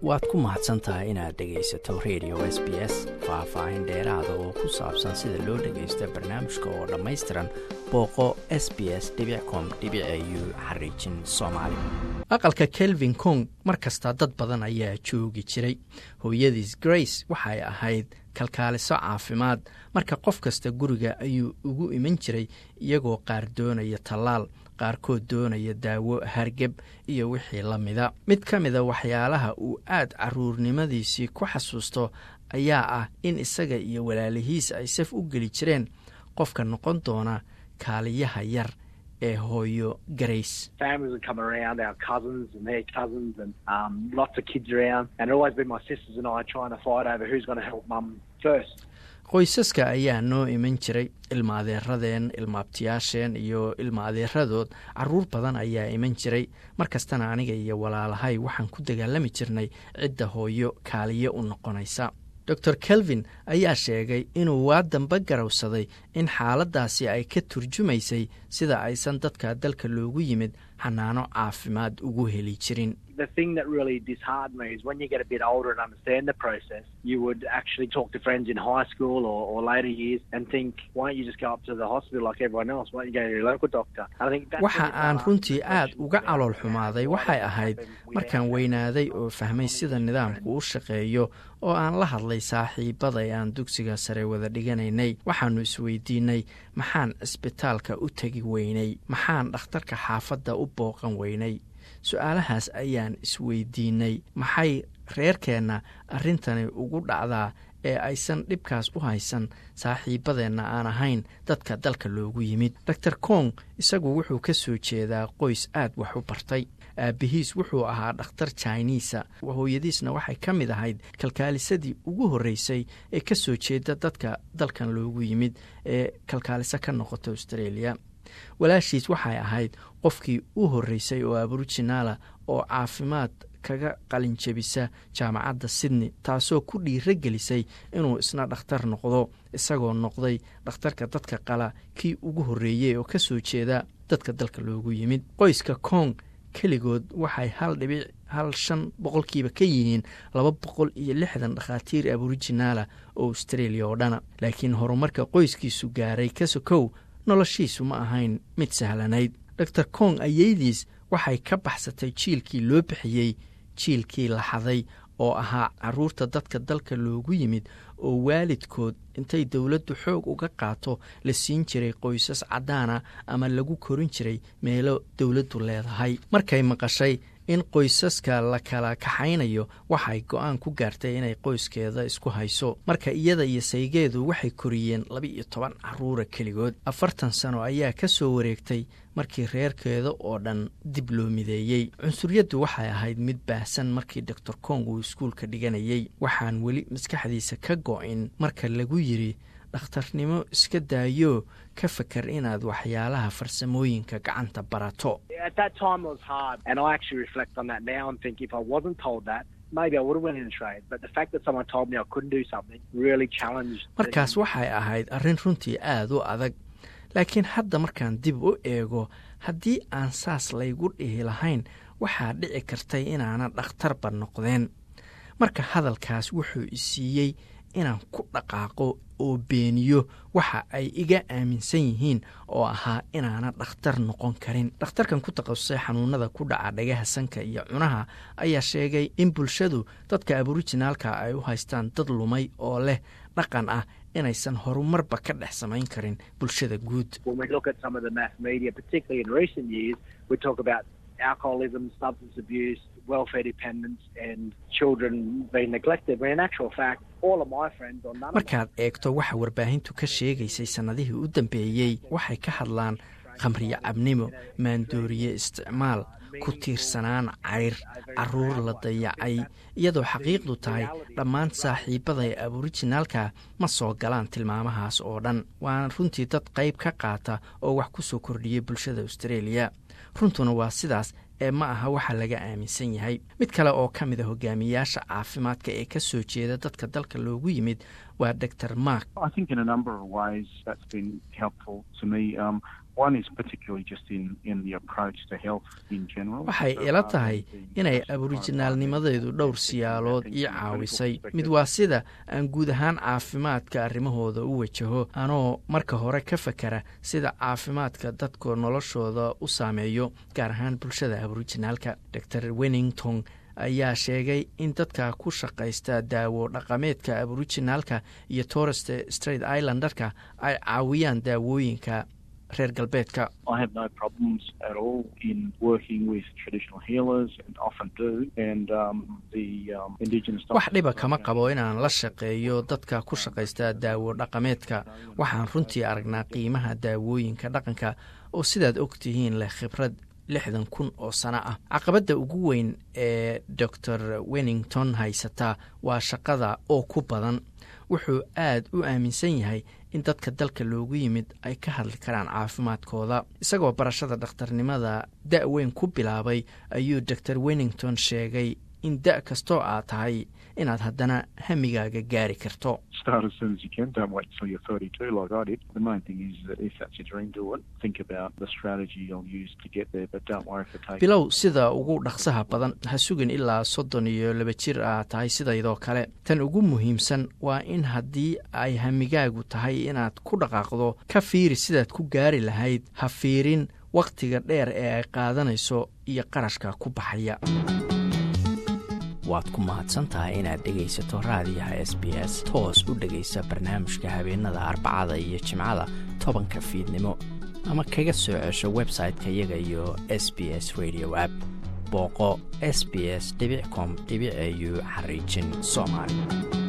waad ku mahadsan tahay inaad dhegaysato radio s b s faah-faahin dheeraada oo ku saabsan sida loo dhagaysto barnaamijka oo dhammaystiran booqo s b s com u xariijin soomaali aqalka kelvin kong mar kasta dad badan ayaa joogi jiray hooyadiis grace waxay ahayd kalkaaliso caafimaad marka qof kasta guriga ayuu ugu iman jiray iyagoo qaar doonaya tallaal qaarkood doonaya daawo hargeb iyo wixii la mida mid ka mida waxyaalaha uu aad caruurnimadiisii ku xasuusto ayaa ah in isaga iyo walaalihiis ay saf u geli jireen qofka noqon doona kaaliyaha yar ee hooyo garays qoysaska ayaa noo iman jiray ilma adeeradeen ilma abtiyaasheen iyo ilma adeeradood caruur badan ayaa iman jiray markastana aniga iyo walaalahay waxaan ku dagaalami jirnay cidda hooyo kaaliyo u noqonaysa dor kelvin ayaa sheegay inuu waa damba garowsaday in xaaladdaasi ay ka turjumaysay sida aysan dadka dalka loogu yimid xanaano caafimaad ugu heli jirin waxa aan runtii aad uga calool xumaaday waxay ahayd markaan weynaaday oo fahmay sida nidaamku u shaqeeyo oo aan la hadlay saaxiibaday aan dugsiga sare wada dhiganaynay waxaannu isweydiinay maxaan cisbitaalka u tegi weynay maxaan dhakhtarka xaafadda u booqan weynay su-aalahaas ayaan isweydiinay maxay reerkeenna arrintani ugu dhacdaa ee aysan dhibkaas u haysan saaxiibadeenna aan ahayn dadka dalka loogu yimid dor kong isagu wuxuu ka soo jeedaa qoys aad wax u bartay aabbihiis wuxuu ahaa dhakhtar jiniisa hooyadiisna waxay ka mid ahayd kalkaalisadii ugu horreysay ee ka soo jeeda dadka dalkan loogu yimid ee kalkaaliso ka noqota australia walaashiis waxay ahayd qofkii u horreysay oo aboriginaala oo caafimaad kaga qalinjebisa jaamacadda sydney taasoo ku dhiiro gelisay inuu isna dhakhtar noqdo isagoo noqday dhakhtarka dadka qala kii ugu horreeyey oo ka soo jeeda dadka dalka loogu yimid qoyska kong keligood waxay hal dhibic hal shan boqolkiiba ka yihiin laba boqol iyo lixdan dhakhaatiir aboriginaala oo australia oo dhana laakiin horumarka qoyskiisu gaaray ka sokow noloshiisu ma ahayn mid sahlanayd dor kong ayeydiis waxay ka baxsatay jiilkii loo bixiyey jiilkii laxaday oo ahaa caruurta dadka dalka loogu yimid oo waalidkood intay dowladdu xoog uga qaato la siin jiray qoysas caddaana ama lagu korin jiray meelo dowladdu leedahay markay maqashay in qoysaska la kala kaxaynayo waxay go-aan ku gaartay inay qoyskeeda isku hayso marka iyada iyo saygeedu waxay koriyeen laba-iyo toban caruura keligood afartan sano ayaa ka soo wareegtay markii reerkeeda oo dhan dib loo mideeyey cunsuryaddu waxay ahayd mid baahsan markii doctor kong uu iskuulka dhiganayey waxaan weli maskaxdiisa ka go-in marka lagu yidri dhakhtarnimo iska daayo ka fakar inaad waxyaalaha farsamooyinka gacanta barato markaas waxay ahayd arrin runtii aada u adag laakiin hadda markaan dib u eego haddii aan saas laygu dhihi lahayn waxaa dhici kartay inaanan dhakhtarba noqdeen marka hadalkaas wuxuu isiiyey inaan ku dhaqaaqo oo beeniyo waxa ay iga aaminsan yihiin oo ahaa inaanan dhakhtar noqon karin dhakhtarkan ku takhasusay xanuunada ku dhaca dhagaha sanka iyo cunaha ayaa sheegay in bulshadu dadka aborijinaalka ay u haystaan dad lumay oo leh dhaqan ah inaysan horumarba ka dhex samayn karin bulshada guud markaad eegto waxa warbaahintu ka sheegaysay sannadihii u dambeeyey waxay ka hadlaan khamriyo cabnimo maandooriye isticmaal ku tiirsanaan cayr caruur la dayacay iyadoo xaqiiqdu tahay dhammaan saaxiibada ee aborijinaalka ma soo galaan tilmaamahaas oo dhan waana runtii dad qayb ka qaata oo wax ku soo kordhiyay bulshada australia runtuna waa sidaas ee ma aha waxa laga aaminsan yahay mid kale oo ka mid a hogaamiyaasha caafimaadka ee ka soo jeeda dadka dalka loogu yimid waa dor mark waxay ila tahay inay aborijinaalnimadeedu dhowr siyaalood ii caawisay mid waa sida aan guud ahaan caafimaadka arrimahooda u wajaho anoo marka hore ka fakera sida caafimaadka dadku noloshooda u saameeyo gaar ahaan bulshada aborijinaalka dor wennington ayaa sheegay in dadka ku shaqaysta daawo dhaqameedka aborijinaalka iyo torest straight islandarka ay caawiyaan daawooyinka reer galbeedka wax dhiba kama qabo inaan la shaqeeyo dadka ku shaqaysta daawo dhaqameedka waxaan runtii aragnaa qiimaha daawooyinka dhaqanka oo sidaad og tihiin leh khibrad lixdan kun oo sano ah caqabadda ugu weyn ee dor wennington haysata waa shaqada oo ku badan wuxuu aad u aaminsan yahay in dadka dalka loogu yimid ay ka hadli karaan caafimaadkooda isagoo barashada dhakhtarnimada da' weyn ku bilaabay ayuu dor wennington sheegay in da' kastoo aad tahay inaad haddana hamigaaga gaari karto bilow sida ugu dhaqsaha badan ha sugin ilaa soddon iyo laba jir aad tahay sidaydoo kale tan ugu muhiimsan waa in haddii ay hamigaagu tahay inaad ku dhaqaaqdo ka fiiri sidaad ku gaari lahayd ha fiirin wakhtiga dheer ee ay qaadanayso iyo qarashka ku baxaya waad ku mahadsantahay inaad dhegaysato raadiyaha s b s toos u dhegaysa barnaamijka habeenada arbacada iyo jimcada tobanka fiidnimo ama kaga soo cesho website-ka iyaga iyo s b s radio app booqo s b s com au xariijin soomaali